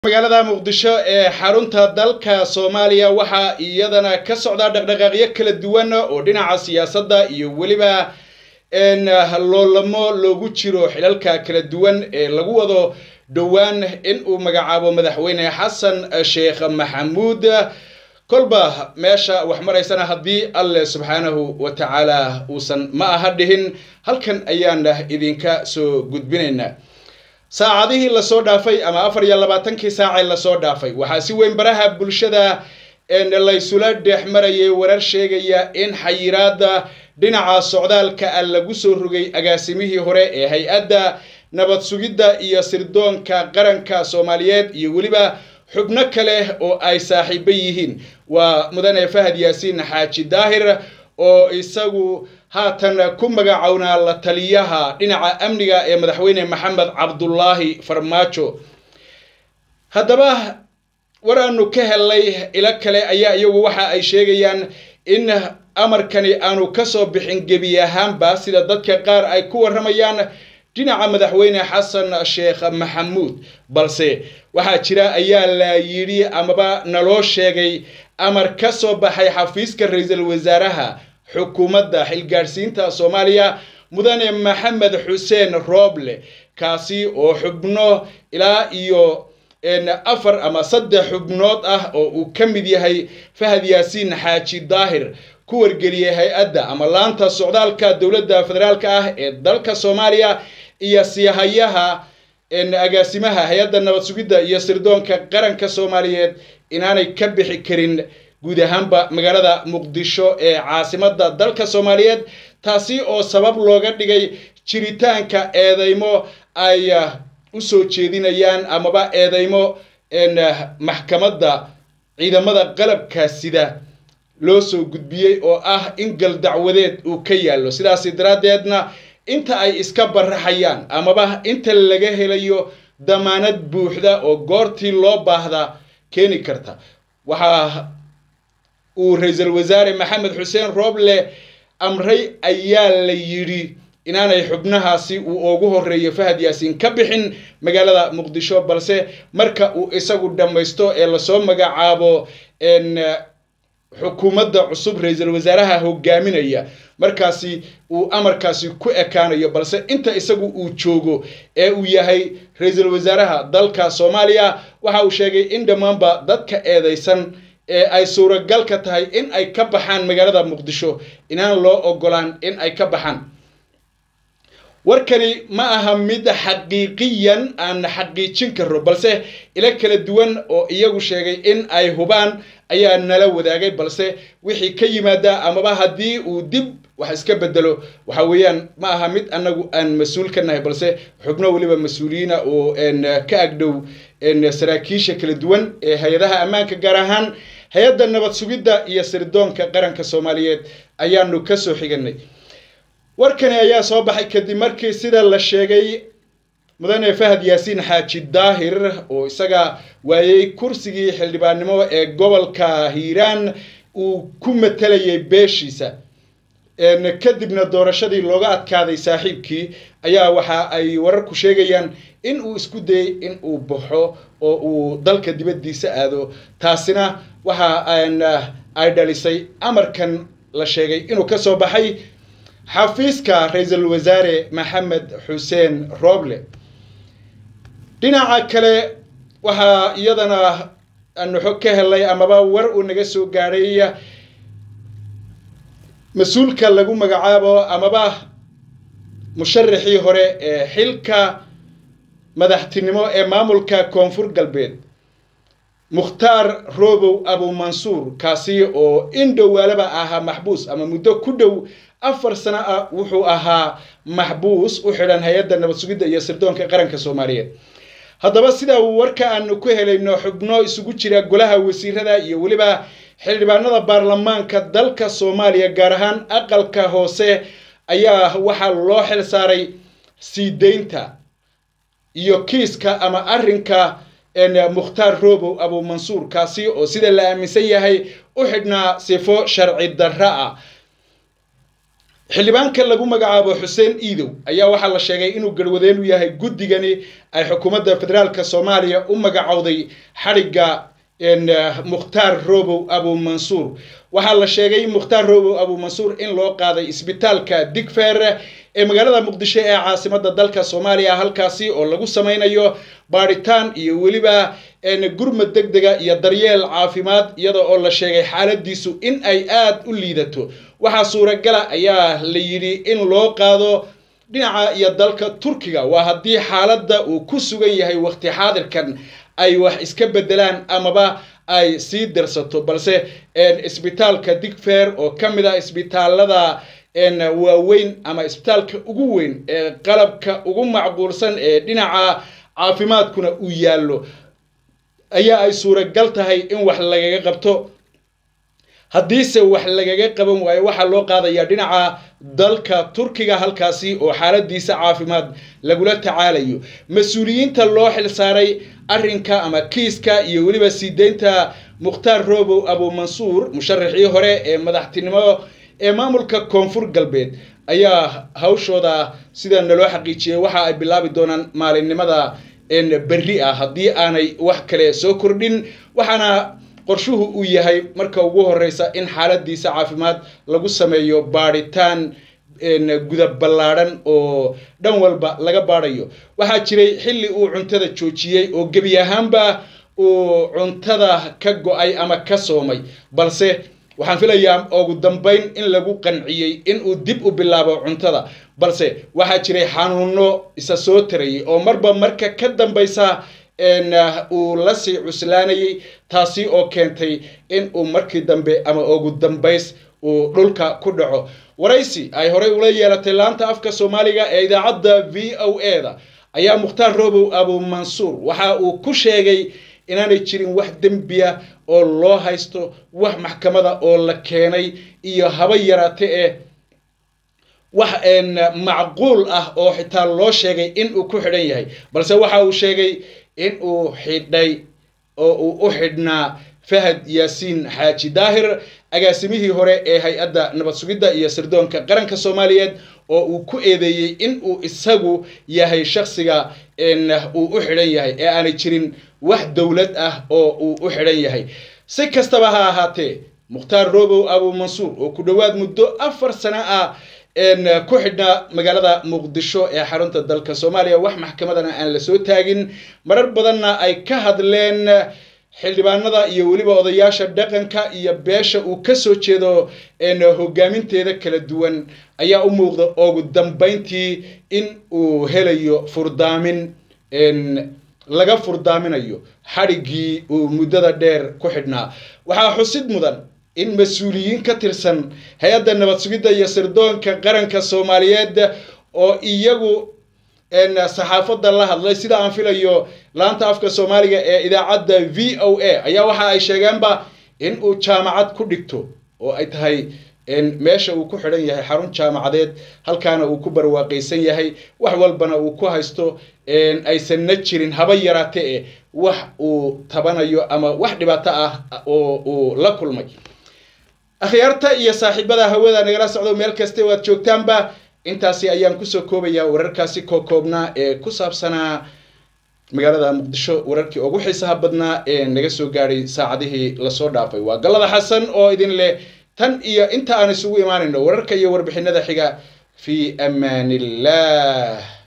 magaalada muqdisho ee xarunta dalka soomaaliya waxaa iyadana ka socdaa dhaqdhaqaaqyo kala duwan oo dhinaca siyaasadda iyo weliba loolamo loogu jiro xilalka kala duwan ee lagu wado dhowaan in uu magacaabo madaxweyne xasan sheekh maxamuud kolba meesha wax maraysana haddii alleh subxaanahu wa tacaala uusan ma aha dhihin halkan ayaan idinka soo gudbinaynaa saacadihii lasoo dhaafay ama afar iyo labaatankii saacee lasoo dhaafay waxaa si weyn baraha bulshada laysula dhex marayay warar sheegaya in xayiraada dhinaca socdaalka a lagu soo rogay agaasimihii hore ee hay-adda nabad sugidda iyo sirdoonka qaranka soomaaliyeed iyo weliba xubno kale oo ay saaxiibo yihiin waa mudane fahad yaasiin xaaji daahir oo isagu haatan ku magacownaa la taliyaha dhinaca amniga ee madaxweyne maxamed cabdulaahi farmaajo haddaba war aanu ka helnay ilo kale ayaa iyagu waxa ay sheegayaan in amarkani aanu kasoo bixin gebi ahaanba sida dadka qaar ay ku warramayaan dhinaca madaxweyne xasan sheekh maxamuud balse waxaa jira ayaa la yidhi amaba naloo sheegay amar ka soo baxay xafiiska ra-iisul wasaaraha xukuumadda xilgaadhsiinta soomaaliya mudane maxamed xuseen rooble kaasi oo xubno ilaa iyo afar ama saddex xubnood ah oo uu ka mid yahay fahad yaasiin xaaji daahir ku wargeliyay hay-adda ama laanta socdaalka dowladda federaalk ah ee dalka soomaaliya iyo siyahayaha agaasimaha hay-adda nabad sugidda iyo sirdoonka qaranka soomaaliyeed inaanay ka bixi karin guud ahaanba magaalada muqdisho ee caasimadda dalka soomaaliyeed taasi oo sabab looga dhigay jiritaanka eedeymo ay usoo jeedinayaan amaba eedeymo maxkamadda ciidamada qalabka sida loo soo gudbiyey oo ah in gal dacwadeed uu ka yaallo sidaasi daraaddeedna inta ay iska baraxayaan amaba inta laga helayo damaanad buuxda oo goortii loo baahda keeni karta waxaa uu ra-iisul wasaare maxamed xuseen rooble amray ayaa la yidhi inaanay xubnahaasi uu ugu horeeyo fahad yaasiin ka bixin magaalada muqdisho balse marka uu isagu dhammaysto ee lasoo magacaabo xukuumadda cusub ra-iisul wasaaraha hogaaminaya markaasi uu amarkaasi ku ekaanayo balse inta isagu uu joogo ee uu yahay ra-iisul wasaaraha dalka soomaaliya waxa uu sheegay in dhammaanba dadka eedeysan ee ay suuragal ka tahay in ay ka baxaan magaalada muqdisho inaan loo ogolaan in ay ka baxaan warkani ma aha mid xaqiiqiyan aan xaqiijin karo balse ilo kala duwan oo iyagu sheegay in ay hubaan ayaa nala wadaagay balse wixii ka yimaada amaba haddii uu dib wax iska bedelo waxa weeyaan ma aha mid anagu aan mas-uul ka nahay balse xubno weliba mas-uuliyiina oo ka agdhow saraakiisha kala duwan ee hay-adaha ammaanka gaar ahaan hay-adda nabad sugidda iyo sirdoonka qaranka soomaaliyeed ayaanu kasoo xiganay warkani ayaa soo baxay kadib markii sida la sheegay mudane fahad yaasiin xaaji daahir oo isaga waayey kursigii xildhibaannimo ee gobolka hiiraan uu ku matalayay beeshiisa kadibna doorashadii looga adkaaday saaxiibkii ayaa waxa ay wararku sheegayaan in uu isku dayey in uu baxo oo uu dalka dibaddiisa aado taasina waxa ay dhalisay amarkan la sheegay inuu ka soo baxay xafiiska ra-iisul wasaare maxamed xuseen rooble dhinaca kale waxaa iyadana aanu xog ka helnay amaba war uu naga soo gaadhay mas-uulka lagu magacaabo amaba musharaxii hore ee xilka madaxtinimo ee maamulka koonfur galbeed mukhtaar robow abumansuur kaasi oo in dhowaalaba ahaa maxbuus ama muddo ku dhow afar sano ah wuxuu ahaa maxbuus u xidhan hay-adda nabad sugidda iyo sirdoonka qaranka soomaaliyeed haddaba sida uu warka aanu ku helayno xubno isugu jira golaha wasiirada iyo weliba xildhibaanada baarlamaanka dalka soomaaliya gaar ahaan aqalka hoose ayaa waxaa loo xil saaray sii deynta iyo kiiska ama arrinka mukhtaar robow abumansuur kaasi oo sida la aaminsan yahay u xidhnaa sifo sharci darra ah xildhibaanka lagu magacaabo xuseen iidow ayaa waxaa la sheegay inuu garwadeen u yahay guddigani ay xukuumadda federaalka soomaaliya u magacowday xadhigga mukhtaar robow abu mansuur waxaa la sheegay mukhtaar robow abu mansuur in loo qaaday isbitaalka digfer ee magaalada muqdisho ee caasimada dalka soomaaliya halkaasi oo lagu sameynayo baadhitaan iyo weliba gurmad deg dega iyo daryeel caafimaad iyada oo la sheegay xaaladiisu in ay aada u liidato waxaa suuragala ayaa la yidhi in loo qaado dhinaca iyo dalka turkiga waa haddii xaaladda uu ku sugan yahay waqti xaadirkan ay wax iska bedelaan amaba ay sii darsato balse isbitaalka digfer oo ka mid ah isbitaalada waaweyn ama isbitaalka ugu weyn ee qalabka ugu macquulsan ee dhinaca caafimaadkuna uu yaallo ayaa ay suuragal tahay in wax lagaga qabto haddiise wax lagaga qaban waayo waxaa loo qaadayaa dhinaca dalka turkiga halkaasi oo xaaladiisa caafimaad lagula tacaalayo mas-uuliyiinta loo xilsaaray arrinka ama kiiska iyo weliba sii deynta mukhtaar robow abu mansuur musharaxii hore ee madaxtinimo ee maamulka koonfur galbeed ayaa hawshooda sida naloo xaqiijiyey waxa ay bilaabi doonaan maalinimada berri ah haddii aanay wax kale soo kordhin waxaana qorshuhu uu yahay marka ugu horeysa in xaaladiisa caafimaad lagu sameeyo baadhitaan guda ballaadhan oo dhan walba laga baadhayo waxaa jiray xilli uu cuntada joojiyey oo gebi ahaanba uu cuntada ka go-ay ama ka soomay balse waxaan filayaa ugu dambeyn in lagu qanciyey in uu dib u bilaabo cuntada balse waxaa jiray xanuuno isa soo tarayay oo marba marka ka dambeysa uu lasii cuslaanayay taasi oo keentay in uu markii dambe ama ugu dambays uu dhulka ku dhaco waraysi ay horey ula yeelatay laanta afka soomaaliga ee idaacadda v o e da ayaa mukhtaar robow abu mansuur waxa uu ku sheegay inaanay jirin wax dembiya oo loo haysto wax maxkamada oo la keenay iyo haba yaraate ee wax macquul ah oo xitaa loo sheegay in uu ku xidhan yahay balse waxa uu sheegay in uu xidhay oo uu u xidhnaa fahad yaasiin xaaji daahir agaasimihii hore ee hay-adda nabad sugidda iyo sirdoonka qaranka soomaaliyeed oo uu ku eedeeyey in uu isagu yahay shaksiga uu u xidhan yahay ee aanay jirin wax dowlad ah oo uu u xidhan yahay si kastaba ha ahaatee mukhtaar robow abu mansuur oo ku dhowaad muddo afar sano ah ku xidhnaa magaalada muqdisho ee xarunta dalka soomaaliya wax maxkamadana aan lasoo taagin marar badanna ay ka hadleen xildhibaanada iyo weliba odayaasha dhaqanka iyo beesha uu kasoo jeedo hogaaminteeda kala duwan ayaa u muuqda ugu dambeyntii in uu helayo furdaamin laga furdaaminayo xadhiggii uu muddada dheer ku xidhnaa waxaa xusid mudan in mas-uuliyiin ka tirsan hay-adda nabad sugidda iyo sirdoonka qaranka soomaaliyeed oo iyagu saxaafadda la hadlay sida aan filayo laanta afka soomaaliga ee idaacadda v o a ayaa waxa ay sheegeenba in uu jaamacad ku dhigto oo ay tahay meesha uu ku xidhan yahay xarun jaamacadeed halkaana uu ku barwaaqaysan yahay wax walbana uu ku haysto aysanna jirin haba yaraate e wax uu tabanayo ama wax dhibaato ah oo uu la kulmay akhyaarta iyo saaxiibada hawada nagala socdo meel kaste waad joogtaanba intaasi ayaan kusoo koobayaa wararkaasi koo koobnaa ee ku saabsanaa magaalada muqdisho wararkii ugu xiisaha badnaa ee naga soo gaadhay saacadihii lasoo dhaafay waa gallada xasan oo idin leh tan iyo inta aan isugu imaanayno wararka iyo warbixinada xiga fi amaan illah